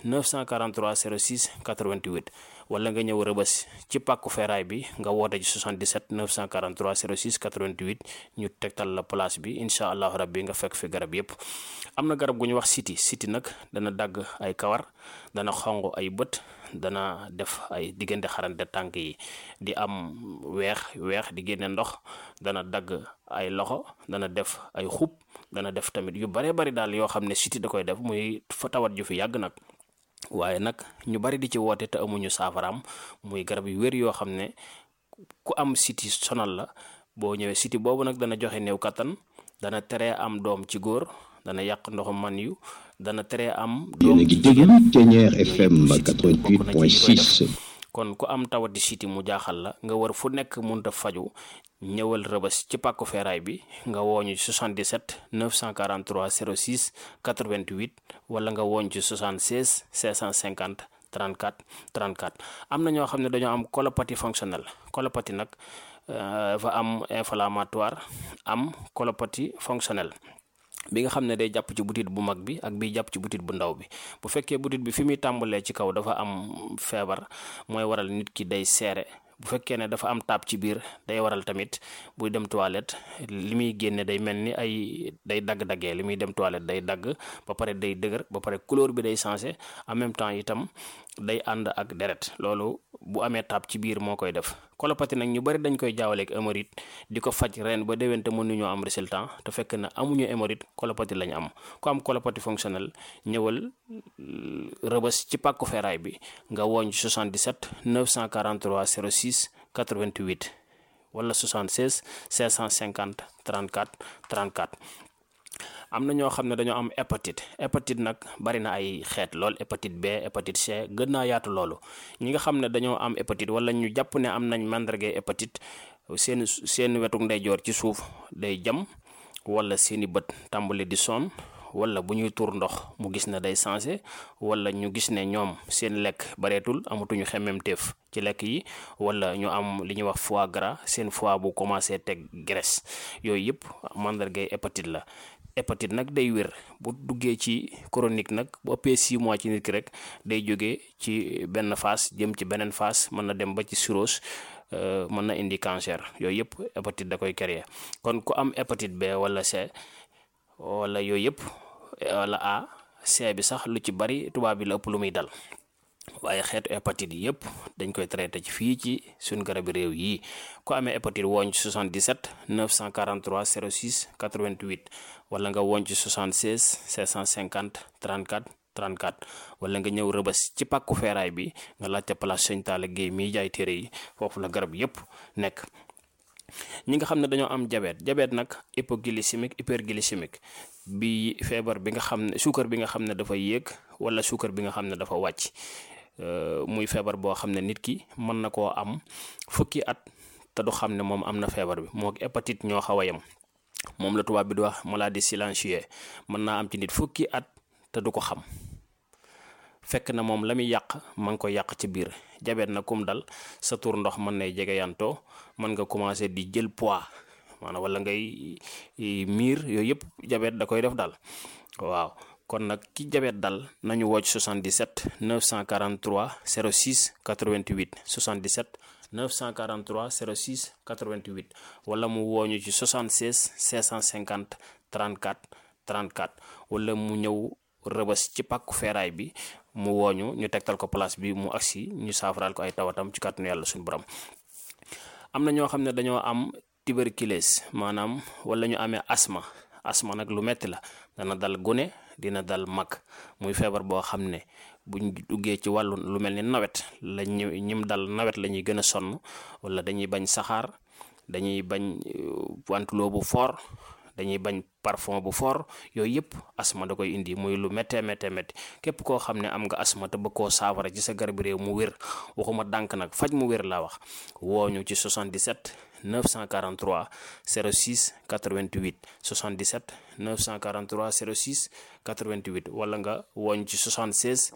943 06 88 wala nga ñëw rëbës ci pàkku feeraay bi nga woote ci 77 943 06 88 ñu tegtal la place bi incha allahu rabbi nga fekk fi garab yépp am na garab gu ñu wax siti siti nag dana dagg ay kawar dana xonq ay bët dana def ay diggante xarante tànk yi di am weex weex di génne ndox dana dagg ay loxo dana def ay xub dana def tamit yu bare bari daal yoo xam ne siti da koy def muy fa tawat ju fi yàgg nag waaye nag ñu bari di ci woote te amuñu saafaraam muy garab yu wér yoo xam ne ku am siti sonal la boo ñëwee siti boobu nag dana joxe néew kattan dana tere am doom ci góor dana yàq ndoxu man yu dana tere am yéen a ngi déglu Ténière FM 88.6 kon ku am tawati siti mu jaaxal la nga war fu nekk munta faju ñëwal rëbës ci pàkku feeraay bi nga wooñu 77 943 06 88 wala nga wooñ ci 76 650 34 34 am na ñoo xam ne dañoo am colopathie fonctionnelle colopathie nag dafa am inflammatoire am colopathie fonctionnelle bi nga xam ne day jàpp ci butit bu mag bi ak bi jàpp ci butit bu ndaw bi bu fekkee butit bi fi muy tàmbalee ci kaw dafa am feebar mooy waral nit ki day seere bu fekkee ne dafa am taab ci biir day waral tamit buy dem toilette li muy génne day mel ni ay day dagg-daggee li muy dem toilette day dagg ba pare day dëgër ba pare couleur bi day changé en même temps itam day ànd ak deret loolu bu amee taab ci biir moo koy def colopathie nag ñu bari dañ koy jaawaleeg hémorroïde di ko faj ren ba déwén te mënuñoo am résultat te fekk na amuñu hémorroïde colopathie lañu am ku am colopathie fonctionnelle ñëwal rëbës ci pàkku feeraay bi nga wooñ 77 943 06 88 wala 76 550 34 34 am na ñoo xam ne dañoo am hépatite hépatite nag bari na ay xeet lool hépatite B hépatite C gën naa yaatu loolu ñi nga xam ne dañoo am hépatite wala ñu jàpp ne am nañ màndargay hépatite seen seen wetuk ndeyjoor ci suuf day jam wala seeni bët tàmbali di sonn wala bu ñuy tuur ndox mu gis ne day sensé wala ñu gis ne ñoom seen lekk bareetul amatuñu xemmemteef ci lekk yi wala ñu am li ñuy wax foie gras seen foie bu commencé teg graisse yooyu yëpp màndargay hépatite la hépatite nag day wér bu duggee ci chronique nag bu ëppee 6 mois ci nit ki rek day jógee ci benn phase jëm ci beneen phase mën na dem ba ci cirrhose mën na indi cancer yooyu yëpp hépatite da koy créer kon ku am hépatite B wala C wala yooyu yëpp wala A C bi sax lu ci bari tubaab bi la ëpp lu muy dal waaye xeetu hépatite yi yëpp dañ koy traité ci fii ci suñ garabi réew yi ku amee hépatite wooñ ci 77 943 06 88 wala nga wooñ ci 76 650 34 34 wala nga ñëw rëbës ci pàkku feeraay bi nga laajte place Sëñ Talla Guèye miy jaay téere yi foofu la garab yëpp nekk ñi nga xam ne dañoo am diabète diabète nag hypoglycémique hyperglycémique bi feebar bi nga xam ne suukar bi nga xam ne dafa yéeg wala suukar bi nga xam ne dafa wàcc muy feebar boo xam ne nit ki mën na koo am fukki at te du xam ne moom am na feebar bi moo hépatite ñoo xaw a yem moom la tubaab bi di wax maladie silencieuse mën naa am ci nit fukki at te du ko xam fekk na moom la muy yàq ma ngi koy yàq ci biir jabet na kum dal sa tur ndox mën nay jege yantoo mën nga commencé di jël poids maanaam wala ngay miir yooyu yëpp jabet da koy def dal waaw kon nag ki jabet dal nañu wocc 77 943 06 88 77 943 06 88 wala mu wooñu ci 76 650 34 34 wala mu ñëw rëbës ci pàkku feeraay bi mu wooñu ñu tegtal ko place bi mu agsi ñu saafaraal ko ay tawatam ci kàttanu yàlla suñu borom am na ñoo xam ne dañoo am tuberculose maanaam wala ñu amee asma asma nag lu metti la dana dal gune dina dal mag muy feebar boo xam ne buñ duggee ci wàllu lu mel ni nawet la ñu ñim dal nawet la ñuy gën a sonn wala dañuy bañ saxaar dañuy bañ wantuloo bu fort dañuy bañ parfum bu fort yooyu yëpp asma da koy indi muy lu méttee méttee métti képp koo xam ne am nga asma te bëgg koo saafara ci sa garab réew mu wér waxuma dànk nag faj mu wér laa wax wooñu ci 77 943 06 88 77 943 06 88 wala nga wooñ ci 76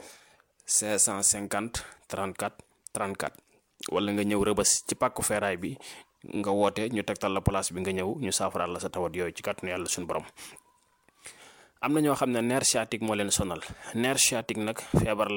550 34 34 wala nga ñëw rëbës ci pàkku feeraay bi nga woote ñu tegtal la place bi nga ñëw ñu saafaraal la sa tawat yooyu ci kàttanu yàlla suñu borom am na ñoo xam ne nerf sciatique moo leen sonal nerf sciatique nag feebar la